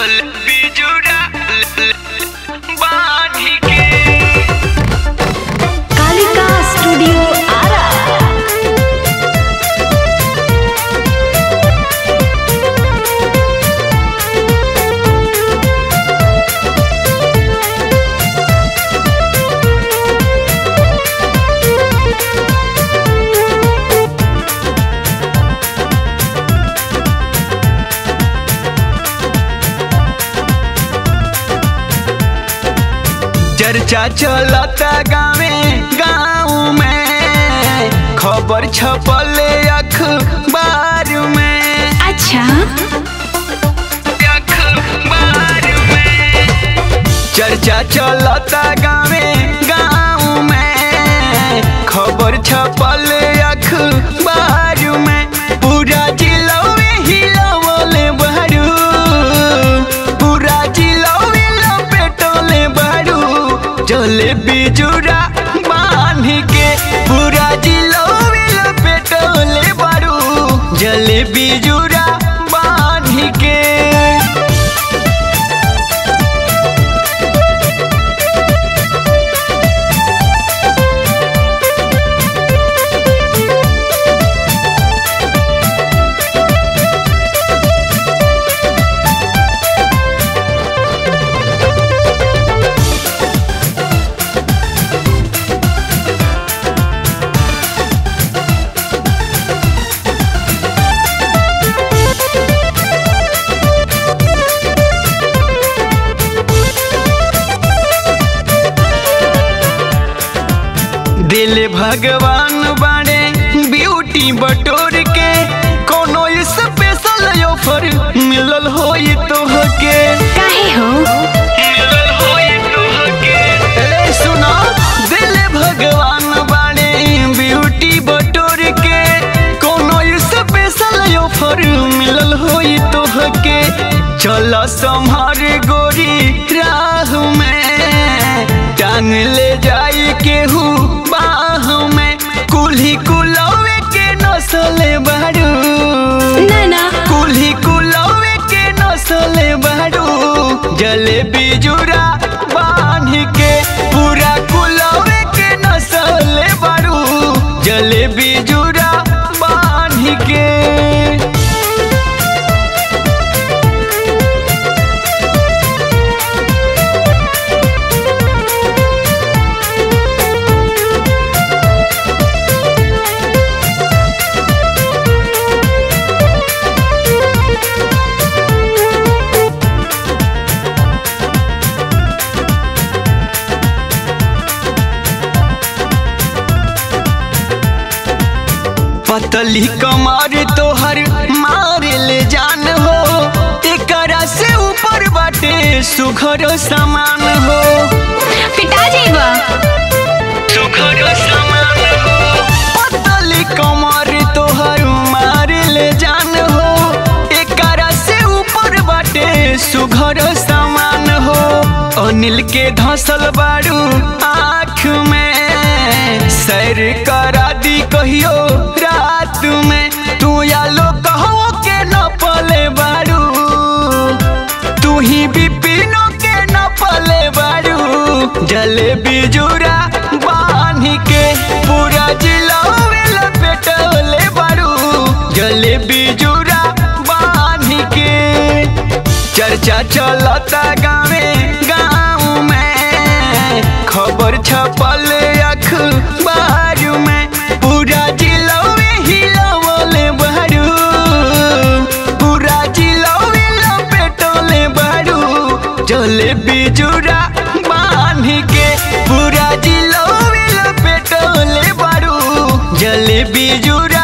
बिजुड़ा बांधी के कालिका स्टूडियो आरा चर्चा चलता गावे गाँव में खबर छपले अखबार में अच्छा अखबार में चर्चा चलता गावे गाँव में खबर छपले अखबार में पूरा जिला में हिलवले बहरू पूरा जिला में लपेटले बहरू जले बिजुरा बांध के पूरा जिला में लपेटले बहरू जले बिजुरा बांध के दिल भगवान बाड़े ब्यूटी बटोर के कोनो स्पेशल ऑफर मिलल होई तोहके काहे हो मिलल होई तोहके ए सुनो दिल भगवान बाड़े ब्यूटी बटोर के कोनो स्पेशल ऑफर मिलल होई तोहके चल संभार गोरी राह में टांग ले जाई केहू बाह में कुल्ही कुलवे के नसले बारू ना ना कुल्ही कुलवे के नसले बारू जले बिजुरा बांध के पूरा कुलवे के नसले बारू जले बिजुरा बांध के पतली कमर तोहर मारे ले जान हो एकरा से ऊपर बाटे सुघर समान हो पिटा जाइबा सुघर समान हो पतली कमर तोहर मारे ले जान हो एकरा से ऊपर बाटे सुघर समान हो अनिल के धसल बारू आँख में सैर करा दी कहियो रात में तू यालो कहो के न पले बारू तू ही बिपिनो के न पले बारू जले बिजुरा बांध के पूरा जिला में लपेटले बारू जले बिजुरा बांध के चर्चा चलता गावे गाँव में खबर छपल अखबार में पूरा जिला में हिलवले बहरू पूरा जिला में लपेटले बहरू जले बिजुरा बांध के पूरा जिला में लपेटले बहरू जले बिजुरा